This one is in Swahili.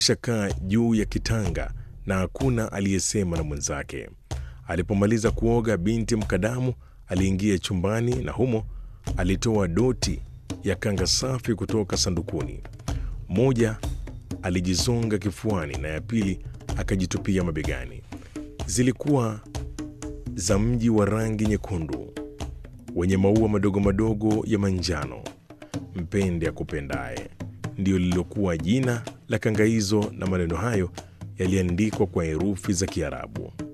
shakaa juu ya kitanga na hakuna aliyesema na mwenzake. Alipomaliza kuoga, binti mkadamu aliingia chumbani na humo alitoa doti ya kanga safi kutoka sandukuni. Moja alijizonga kifuani na ya pili akajitupia mabegani. Zilikuwa za mji wa rangi nyekundu wenye maua madogo madogo ya manjano. Mpende akupendaye ndiyo lililokuwa jina la kanga hizo, na maneno hayo yaliandikwa kwa herufi za Kiarabu.